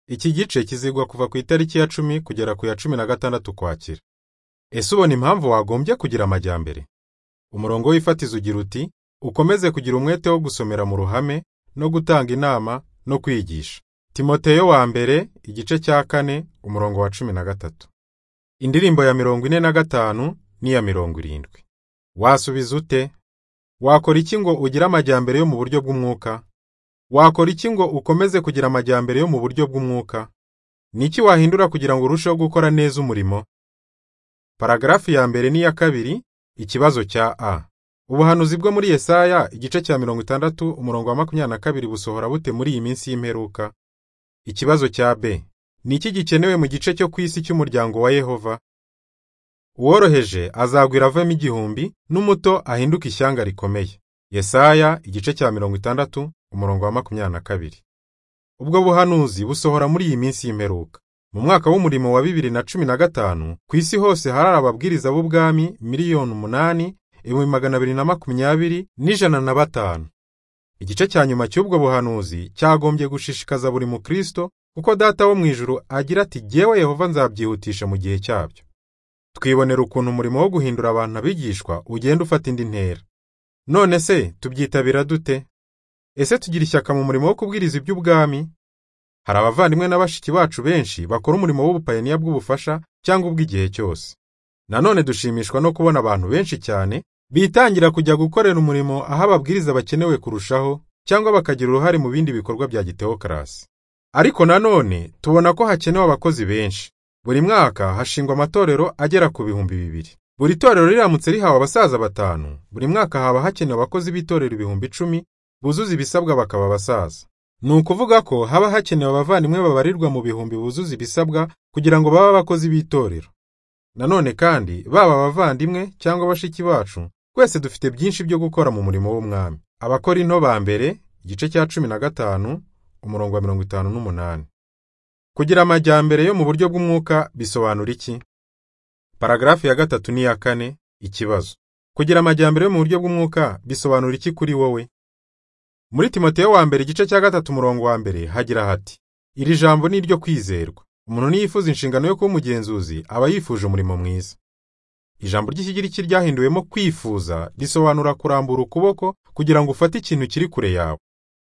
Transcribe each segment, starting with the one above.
Iki gice kizigwa kuva ku itariki ya cumi kugera ku ya cumi na gatandatu Ukwakira. Ese ubona impamvu wagombye kugira amajyambere? Umurongo w'ifatizo ugira uti ukomeze kugira umwete wo gusomera mu ruhame no gutanga inama no kwigisha. Timoteyo wa mbere igice cya kane umurongo wa cumi na gatatu. Indirimbo ya mirongo ine na gatanu n'iya mirongo irindwi. Wasubiza ute? Wakora iki ngo ugire amajyambere yo mu buryo bw'umwuka? Wakora iki ngo ukomeze kugira amajyambere yo mu buryo bw'umwuka? Ni iki wahindura kugira ngo urusheho gukora neza umurimo? Paragarafu ya mbere n'iya kabiri ikibazo cya A. Ubuhanuzi bwo muri Yesaya igice cya mirongo itandatu umurongo wa makumyabiri na kabiri busohora bute muri iyi minsi y'imperuka? Ikibazo cya B. Ni iki gikenewe mu gice cyo ku isi cy'umuryango wa Yehova? Uworoheje azagwira avemo igihumbi n'umuto ahinduke ishyanga rikomeye. Yesaya igice cya mirongo itandatu umurongo wa makumyabiri na kabiri. Ubwo buhanuzi busohora muri iyi minsi y'imperuka. Mu mwaka w'umurimo wa bibiri na cumi na gatanu, ku isi hose harari ababwiriza b'ubwami miliyoni umunani, ibihumbi magana abiri na makumyabiri n'ijana na batanu. Igice cya nyuma cy'ubwo buhanuzi cyagombye gushishikaza buri mukristo kuko Data wo mu ijuru agira ati jyewe Yehova nzabyihutisha mu gihe cyabyo. Twibonera ukuntu umurimo wo guhindura abantu abigishwa ugenda ufata indi ntera. None se tubyitabira dute? Ese tugira ishyaka mu murimo wo kubwiriza iby'ubwami? Hari abavandimwe na bashiki bacu benshi bakora umurimo w'ubupayiniya bw'ubufasha cyangwa ubw'igihe cyose. Nanone dushimishwa no kubona abantu benshi cyane bitangira kujya gukorera umurimo aho ababwiriza bakenewe kurushaho cyangwa bakagira uruhare mu bindi bikorwa bya gitewokarasi. Ariko nanone tubona ko hakenewe abakozi benshi. Buri mwaka hashingwa amatorero agera ku bihumbi bibiri. Buri torero riramutse rihawe abasaza batanu, buri mwaka haba hakenewe abakozi b'itorero ibihumbi icumi buzuza ibisabwa bakaba abasaza. Ni ukuvuga ko haba hakenewe abavandimwe babarirwa mu bihumbi buzuza ibisabwa kugira ngo babe abakozi b'itorero. Nanone kandi baba abavandimwe cyangwa bashiki bacu, twese dufite byinshi byo gukora mu murimo w'umwami. Abakora into ba mbere, igice cya cumi na gatanu, umurongo wa mirongo itanu n'umunani. Kugira amajyambere yo mu buryo bw'umwuka bisobanura iki? Paragarafu ya gatatu n'iya kane, ikibazo. Kugira amajyambere yo mu buryo bw'umwuka bisobanura iki kuri wowe? Muri Timoteyo wa mbere igice cya gatatu umurongo wa mbere hagira hati iri jambo ni iryo kwizerwa umuntu niyifuza inshingano yo kuba umugenzuzi aba yifuje umurimo mwiza. Ijambo ry'ikigiriki ryahinduwemo kwifuza risobanura kurambura ukuboko kugira ngo ufate ikintu kiri kure yawe.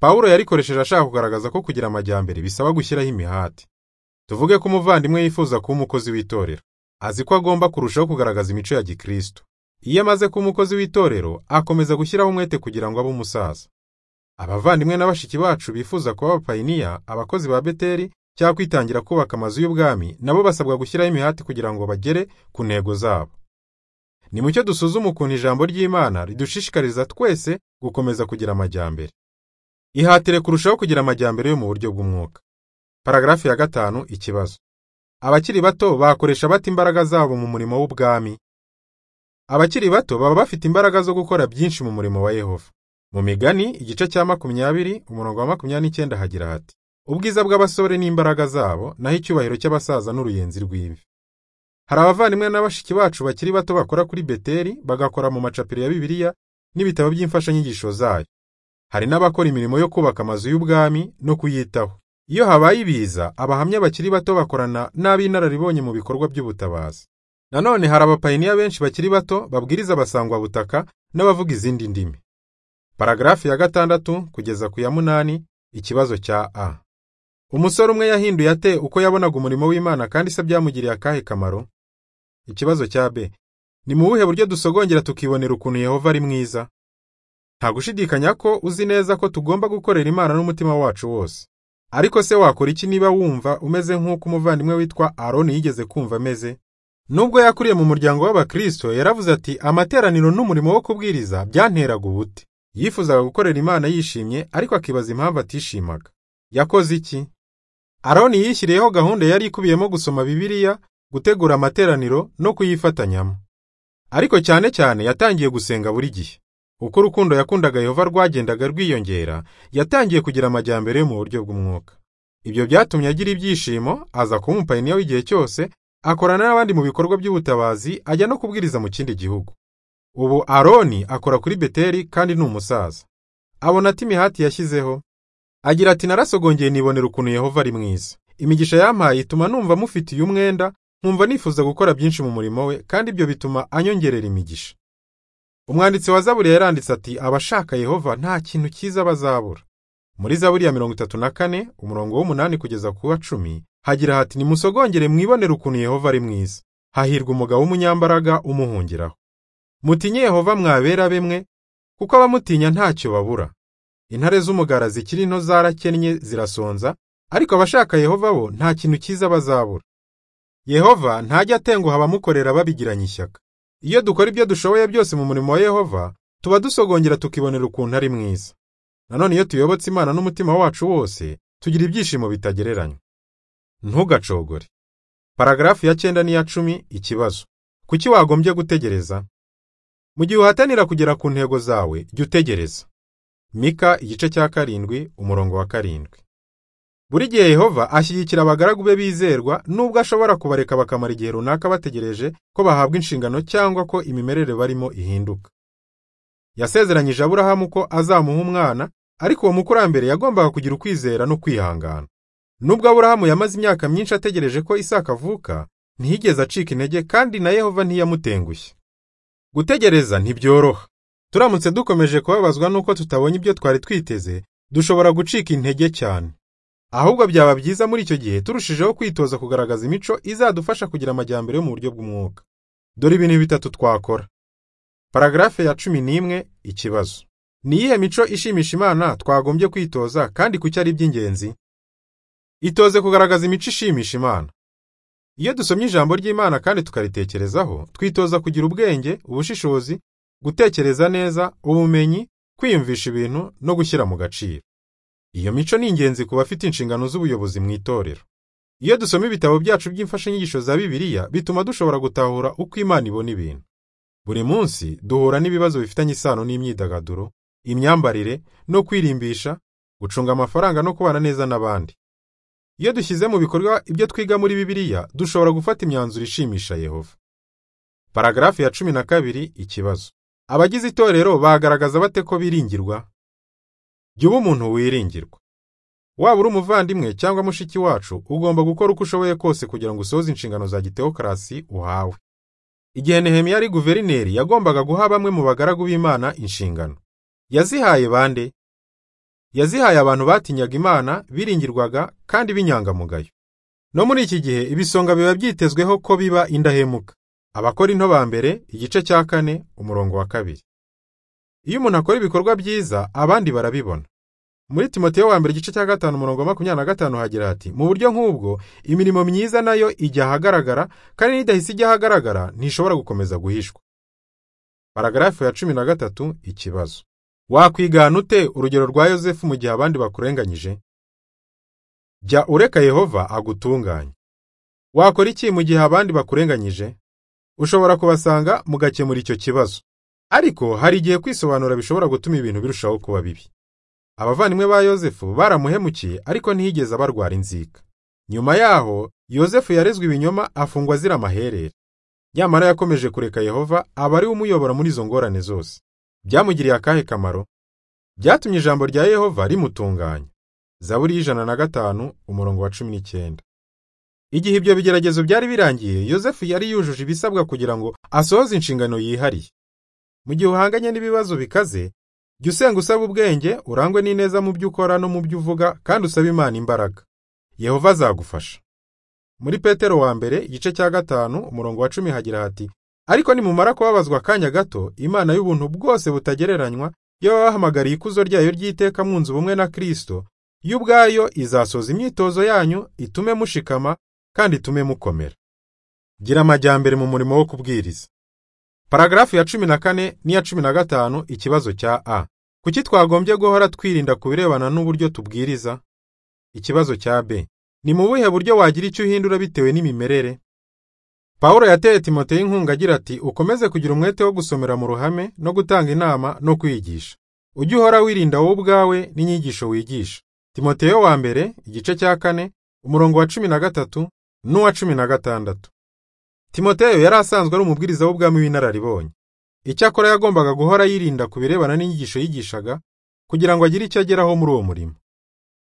Pawulo yarikoresheje ashaka kugaragaza ko kugira amajyambere bisaba gushyiraho imihati. Tuvuge ko umuvandimwe yifuza kuba umukozi w'itorero, azi ko agomba kurushaho kugaragaza imico ya Gikristo. Iyo amaze kuba umukozi w'itorero, akomeza gushyiraho umwete kugira ngo abe umusaza. Abavandimwe na bashiki bacu bifuza kuba abapayiniya, abakozi ba Beteli cyangwa kwitangira kubaka amazu y'ubwami, nabo basabwa gushyiraho imihati kugira ngo bagere ku ntego zabo. Ni mucyo dusuzume ukuntu ijambo ry'Imana ridushishikariza twese gukomeza kugira amajyambere. Ihatire kurushaho kugira amajyambere yo mu buryo bw'umwuka. Paragarafu ya gatanu ikibazo. Abakiri bato bakoresha bata imbaraga zabo mu murimo w'ubwami. Abakiri bato baba bafite imbaraga zo gukora byinshi mu murimo wa Yehova. Mu migani igice cya makumyabiri umurongo wa makumyabiri n'icyenda hagira hati ubwiza bw'abasore n'imbaraga zabo naho icyubahiro cy'abasaza n'uruyenzi rw'imvi. Hari abavandimwe na bashiki bacu bakiri bato bakora kuri Beteli bagakora mu macapiro ya Bibiliya n'ibitabo by'imfashanyigisho zayo. Hari n'abakora imirimo yo kubaka amazu y'ubwami no kuyitaho. Iyo habaye ibiza, abahamya bakiri bato bakorana n'ab'inararibonye mu bikorwa by'ubutabazi. Nanone hari abapayiniya benshi bakiri bato babwiriza abasangwabutaka n'abavuga izindi ndimi. Paragarafu ya gatandatu kugeza ku ya munani ikibazo cya A. Umusore umwe yahinduye ate uko yabonaga umurimo w'Imana kandi se byamugiriye akahe kamaro? Ikibazo cya B. Ni mu buhe buryo dusogongera tukibonera ukuntu Yehova ari mwiza? Nta gushidikanya ko uzi neza ko tugomba gukorera Imana n'umutima wacu wose. Ariko se wakora iki niba wumva umeze nk'uko umuvandimwe witwa Aroni yigeze kumva ameze? Nubwo yakuriye mu muryango w'Abakristo, yaravuze ati amateraniro n'umurimo wo kubwiriza byanteraga ubute. Yifuzaga gukorera Imana yishimye ariko akibaza impamvu atishimaga. Yakoze iki? Aroni yishyiriyeho gahunda yari ikubiyemo gusoma Bibiliya, gutegura amateraniro no kuyifatanyamo. Ariko cyane cyane yatangiye gusenga buri gihe. Uko urukundo yakundaga Yehova rwagendaga rwiyongera, yatangiye kugira amajyambere yo mu buryo bw'umwuka. Ibyo byatumye agira ibyishimo, aza kuba umupayiniya w'igihe cyose, akorana n'abandi mu bikorwa by'ubutabazi, ajya no kubwiriza mu kindi gihugu. Ubu Aroni akora kuri Beteli kandi ni umusaza. Abona ati imihati yashyizeho. Agira ati narasogongeye nibonera ukuntu Yehova ari mwiza. imigisha yampaye ituma numva mufitiye umwenda nkumva nifuza gukora byinshi mu murimo we kandi ibyo bituma anyongerera imigisha umwanditsi wa zaburi yaranditse ati abashaka yehova nta kintu cyiza bazabura muri zaburi ya mirongo itatu na kane umurongo w'umunani kugeza ku wa cumi hagira hati nimusogongere mwibonere ukuntu yehova ari mwiza hahirwa umugabo w'umunyambaraga umuhungiraho mutinye yehova mwabera bemwe kuko abamutinya ntacyo babura intare z'umugara zikiri nto zarakennye zirasonza ariko abashaka yehova bo nta kintu cyiza bazabura yehova ntajya atenguha abamukorera babigiranye ishyaka iyo dukora ibyo dushoboye byose mu murimo wa yehova tuba dusogongera tukibonera ukuntu ari mwiza nanone iyo tuyobotse imana n'umutima wacu wose tugira ibyishimo bitagereranywa ntugacogore paragarafu ya cyenda n'iya cumi ikibazo kuki wagombye gutegereza mu gihe uhatanira kugera ku ntego zawe jya utegereza mika igice cya karindwi umurongo wa karindwi buri gihe yehova ashyigikira abagaragu be bizerwa nubwo ashobora kubareka bakamara igihe runaka bategereje ko bahabwa inshingano cyangwa ko imimerere barimo ihinduka yasezeranyije aburahamu ko azamuha umwana ariko uwo mukurambere yagombaga kugira ukwizera no kwihangana nubwo aburahamu yamaze imyaka myinshi ategereje ko isaka avuka ntiyigeze acika intege kandi na yehova ntiyamutengushye gutegereza ntibyoroha turamutse dukomeje kubabazwa n'uko tutabonye ibyo twari twiteze dushobora gucika intege cyane ahubwo byaba byiza muri icyo gihe turushijeho kwitoza kugaragaza imico izadufasha kugira amajyambere yo mu buryo bw'umwuka dore ibintu bitatu twakora paragarafe ya cumi n'imwe ikibazo ni iyihe mico ishimisha imana twagombye kwitoza kandi kuki ari iby'ingenzi itoze kugaragaza imico ishimisha imana iyo dusomye ijambo ry'imana kandi tukaritekerezaho twitoza kugira ubwenge ubushishozi gutekereza neza ubumenyi kwiyumvisha ibintu no gushyira mu gaciro iyo mico ni ingenzi ku bafite inshingano z'ubuyobozi mu itorero iyo dusoma ibitabo byacu by'imfashanyigisho za bibiliya bituma dushobora gutahura uko imana ibona ibintu buri munsi duhura n'ibibazo bifitanye isano n'imyidagaduro imyambarire no kwirimbisha gucunga amafaranga no kubana neza n'abandi iyo dushyize mu bikorwa ibyo twiga muri bibiliya dushobora gufata imyanzuro ishimisha yehova paragarafu ya cumi na kabiri ikibazo abagize itorero bagaragaza bate ko biringirwa jya uba umuntu wiringirwa waba uri umuvandimwe cyangwa mushiki wacu ugomba gukora uko ushoboye kose kugira ngo usohoze inshingano za gitewokarasi uhawe igihe nehemiya ari guverineri yagombaga guha bamwe mu bagaragu b'imana inshingano yazihaye bande yazihaye abantu batinyaga imana biringirwaga kandi b'inyangamugayo no muri iki gihe ibisonga biba byitezweho ko biba indahemuka abakora into ba mbere igice cya kane umurongo wa kabiri iyo umuntu akora ibikorwa byiza abandi barabibona muri timoteyo wa mbere igice cya gatanu umurongo wa makumyabiri na gatanu hagira hati mu buryo nk'ubwo imirimo myiza nayo ijya ahagaragara kandi n'idahise ijya ahagaragara ntishobora gukomeza guhishwa paragarafu ya cumi na gatatu ikibazo wakwigana ute urugero rwa yosefu mu gihe abandi bakurenganyije jya ureka yehova agutunganye wakora iki mu gihe abandi bakurenganyije ushobora kubasanga mugakemura icyo kibazo ariko hari igihe kwisobanura bishobora gutuma ibintu birushaho kuba bibi abavandimwe ba yosefu baramuhemukiye ariko ntiyigeze barwara inzika nyuma yaho yosefu yarezwe ibinyoma afungwa azira amaherere nyamara yakomeje kureka yehova aba ari we umuyobora muri izo ngorane zose byamugiriye akahe kamaro byatumye ijambo rya yehova rimutunganya zaburi y'ijana na gatanu umurongo wa cumi n'icyenda igihe ibyo bigeragezo byari birangiye yosefu yari yujuje ibisabwa kugira ngo asohoze inshingano yihariye mu gihe uhanganye n'ibibazo bikaze jya usenga usaba ubwenge urangwe n'ineza mu byo ukora no mu byo uvuga kandi usaba imana imbaraga yehova azagufasha muri petero wa mbere igice cya gatanu umurongo wa cumi hagira hati ariko nimumara kubabazwa akanya gato imana y'ubuntu bwose butagereranywa iyo babahamagariye ikuzo ryayo ry'iteka mwunze ubumwe na kirisito yo ubwayo izasoza imyitozo yanyu itume mushikama kandi itume mukomera gira amajyambere mu murimo wo kubwiriza paragarafu ya cumi na kane n'iya cumi na gatanu ikibazo cya a kuki twagombye guhora twirinda ku birebana n'uburyo tubwiriza ikibazo cya b ni mu buhe buryo wagira icyo uhindura bitewe n'imimerere pawulo yateye timoteyo inkunga agira ati ukomeze kugira umwete wo gusomera mu ruhame no gutanga inama no kwigisha ujye uhora wirinda wowe ubwawe n'inyigisho wigisha timoteyo wa mbere igice cya kane umurongo wa cumi na gatatu n'uwa cumi na gatandatu timoteyo yari asanzwe ari umubwiriza w'ubwami w'inararibonye icyakora yagombaga guhora yirinda ku birebana n'inyigisho yigishaga kugira ngo agire icyo ageraho muri uwo murimo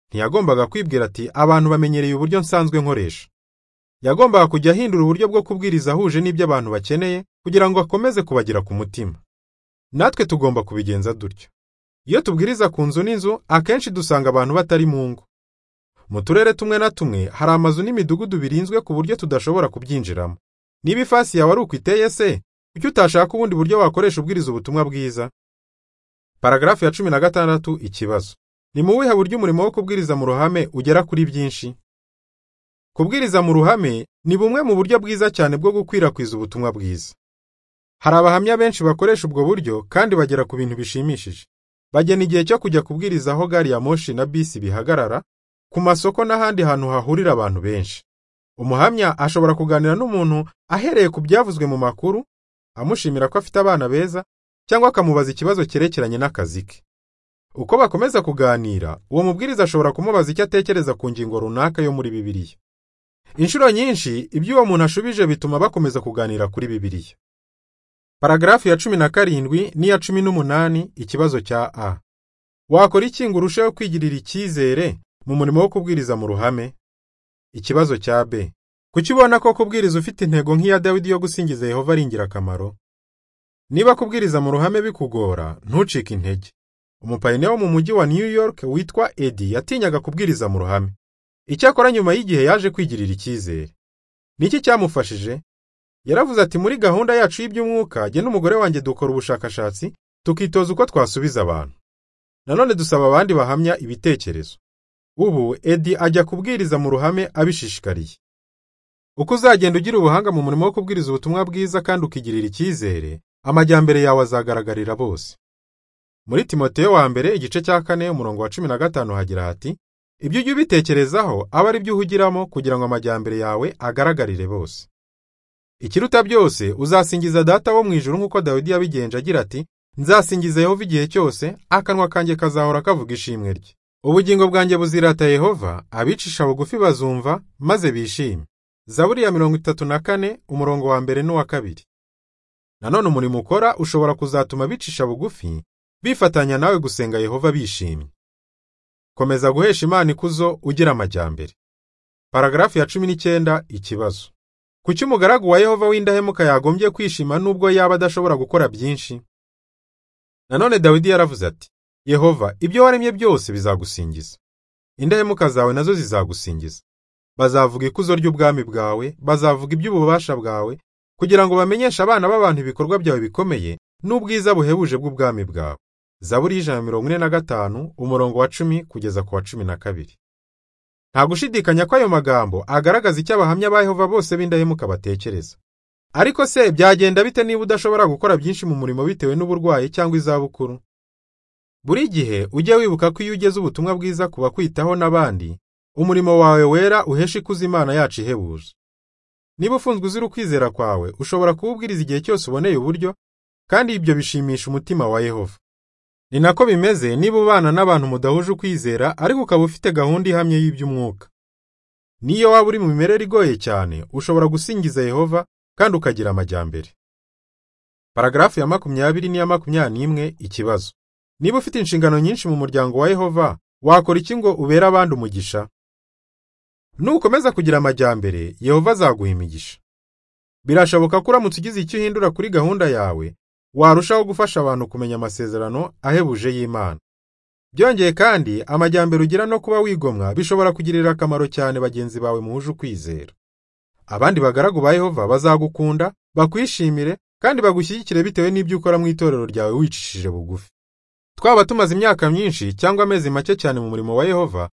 ntiyagombaga kwibwira ati abantu bamenyereye uburyo nsanzwe nkoresha yagombaga kujya ahindura uburyo bwo kubwiriza ahuje n'ibyo abantu bakeneye kugira ngo akomeze kubagira ku mutima natwe tugomba kubigenza dutyo iyo tubwiriza ku nzu n'inzu akenshi dusanga abantu batari mu ngo mu turere tumwe na tumwe hari amazu n'imidugudu birinzwe ku buryo tudashobora kubyinjiramo niba ifasi yawe ari uko iteye se kuki utashaka ubundi buryo wakoresha ubwiriza ubutumwa bwiza paragarafu ya cumi na gatandatu ikibazo ni mu buhe buryo umurimo wo kubwiriza mu ruhame ugera kuri byinshi kubwiriza mu ruhame ni bumwe mu buryo bwiza cyane bwo gukwirakwiza ubutumwa bwiza hari abahamya benshi bakoresha ubwo buryo kandi bagera ku bintu bishimishije bagena igihe cyo kujya kubwiriza aho gari ya moshi na bisi bihagarara ku masoko n'ahandi hantu hahurira abantu benshi umuhamya ashobora kuganira n'umuntu ahereye ku byavuzwe mu makuru amushimira ko afite abana beza cyangwa akamubaza ikibazo cyerekeranye n'akazi ke uko bakomeza kuganira uwo mubwiriza ashobora kumubaza icyo atekereza ku ngingo runaka yo muri bibiliya inshuro nyinshi ibyo uwo muntu ashubije bituma bakomeza kuganira kuri bibiliya paragarafu ya cumi na karindwi n'iya cumi n'umunani ikibazo cya a wakora iki ngo urusheho kwigirira icyizere mu murimo wo kubwiriza mu ruhame ikibazo cya b kuki ubona ko kubwiriza ufite intego nk'iya dawidi yo gusingiza yehova ari ingirakamaro niba kubwiriza mu ruhame bikugora ntucike intege umupayiniya wo mu mujyi wa new york witwa edi yatinyaga kubwiriza mu ruhame icyakora nyuma y'igihe yaje kwigirira icyizere niki cyamufashije yaravuze ati muri gahunda yacu y'iby'umwuka jye n'umugore wanjye dukora ubushakashatsi tukitoza uko twasubiza abantu nanone dusaba abandi bahamya ibitekerezo ubu edi ajya kubwiriza mu ruhame abishishikariye uko uzagenda ugira ubuhanga mu murimo wo kubwiriza ubutumwa bwiza kandi ukigirira icyizere amajyambere yawe azagaragarira bose muri timoteyo wa mbere igice cya kane umurongo wa cumi na gatanu hagira hati ibyo ujya ubitekerezaho aba ari byo uhugiramo kugira ngo amajyambere yawe agaragarire bose ikiruta byose uzasingiza data wo mu ijuru nk'uko dawidi yabigenje agira ati nzasingiza yehova igihe cyose akanwa kanjye kazahora kavuga ishimwe rye ubugingo bwanjye buzirata yehova abicisha bugufi bazumva maze bishime zaburi ya mirongo itatu na kane umurongo wa mbere n'uwa kabiri nanone umurimo ukora ushobora kuzatuma abicisha bugufi bifatanya nawe gusenga yehova bishimye komeza guhesha imana ikuzo ugira amajyambere paragarafu ya cumi n'icyenda ikibazo kuki umugaragu wa yehova w'indahemuka yagombye kwishima nubwo yaba adashobora gukora byinshi nanone dawidi yaravuze ati yehova ibyo waremye byose bizagusingiza indahemuka zawe nazo zizagusingiza bazavuga ikuzo ry'ubwami bwawe bazavuga iby'ububasha bwawe kugira ngo bamenyeshe abana b'abantu ibikorwa byawe bikomeye n'ubwiza buhebuje bw'ubwami bwawe zaburi y'ijana mirongo ine na gatanu umurongo wa cumi kugeza ku wa cumi na kabiri nta gushidikanya ko ayo magambo agaragaza icyo abahamya ba Yehova bose b'indahemuka batekereza ariko se byagenda bite niba udashobora gukora byinshi mu murimo bitewe n'uburwayi cyangwa izabukuru buri gihe ujye wibuka ko iyo ugeze ubutumwa bwiza ku bakwitaho n'abandi umurimo wawe wera uhesha ikuzo imana yacu ihebuje niba ufunzwe uzira ukwizera kwawe ushobora kuwubwiriza igihe cyose uboneye uburyo kandi ibyo bishimisha umutima wa Yehova ni nako bimeze niba ubana n'abantu mudahuje ukwizera ariko ukaba ufite gahunda ihamye y'iby'umwuka n'iyo waba uri mu mimerere igoye cyane ushobora gusingiza yehova kandi ukagira amajyambere paragarafu ya makumyabiri n'iya makumyabiri n'imwe ikibazo niba ufite inshingano nyinshi mu muryango wa yehova wakora iki ngo ubere abandi umugisha nukomeza kugira amajyambere yehova azaguha imigisha birashoboka ko uramutse ugize icyo uhindura kuri gahunda yawe warushaho gufasha abantu kumenya amasezerano ahebuje y'Imana byongeye kandi amajyambere ugira no kuba wigomwa bishobora kugirira akamaro cyane bagenzi bawe muhuje ukwizera abandi bagaragu ba Yehova bazagukunda bakwishimire kandi bagushyigikire bitewe n'ibyo ukora mu itorero ryawe wicishije bugufi twaba tumaze imyaka myinshi cyangwa amezi make cyane mu murimo wa Yehova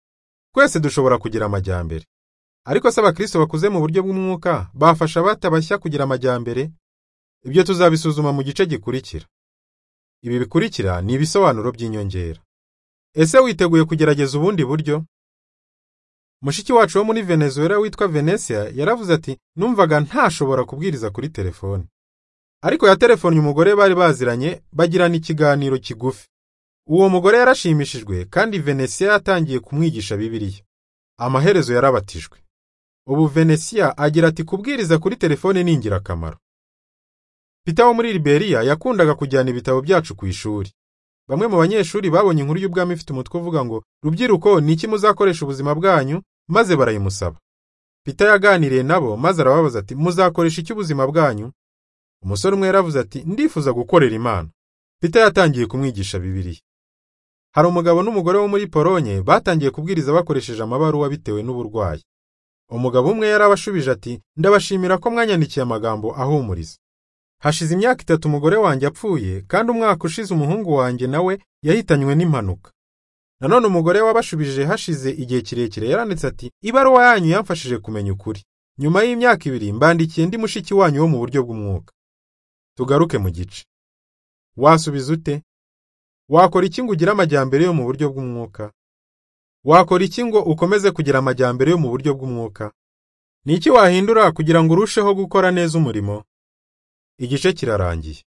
twese dushobora kugira amajyambere ariko se abakristo bakuze mu buryo bw'umwuka bafasha batabashya kugira amajyambere ibyo tuzabisuzuma mu gice gikurikira ibi bikurikira ni ibisobanuro by'inyongera ese witeguye kugerageza ubundi buryo mushiki wacu wo muri venezuela witwa venesia yaravuze ati numvaga ntashobora kubwiriza kuri telefoni ariko yaterefonnye umugore bari baziranye bagirana ikiganiro kigufi uwo mugore yarashimishijwe kandi venesia yatangiye kumwigisha bibiliya amaherezo yarabatijwe ubu venesia agira ati kubwiriza kuri telefoni ni ingirakamaro Peter wo muri Liberia yakundaga kujyana ibitabo byacu ku ishuri Bamwe mu banyeshuri babonye inkuru y'ubwami ifite umutwe uvuga ngo rubyiruko ni iki muzakoresha ubuzima bwanyu maze barayimusaba Pita yaganiriye nabo maze arababaza ati muzakoresha iki ubuzima bwanyu umusore umwe yaravuze ati ndifuza gukorera imana Pita yatangiye kumwigisha bibiliya hari umugabo n'umugore wo muri polonye batangiye kubwiriza bakoresheje amabaruwa bitewe n'uburwayi umugabo umwe yarabashubije ati ndabashimira ko mwanyandikiye amagambo ahumuriza hashize imyaka itatu umugore wanjye apfuye kandi umwaka ushize umuhungu wanjye nawe yahitanywe n'impanuka nanone umugore wabashubije hashize igihe kirekire yaranditse ati ibaruwa yanyu yamfashije kumenya ukuri nyuma y'imyaka ibiri mbandikiye ndi mushiki wanyu wo mu buryo bw'umwuka tugaruke mu gice wasubiza ute wakora iki ngo ugire amajyambere yo mu buryo bw'umwuka wakora iki ngo ukomeze kugira amajyambere yo mu buryo bw'umwuka ni iki wahindura kugira ngo urusheho gukora neza umurimo igice kirarangiye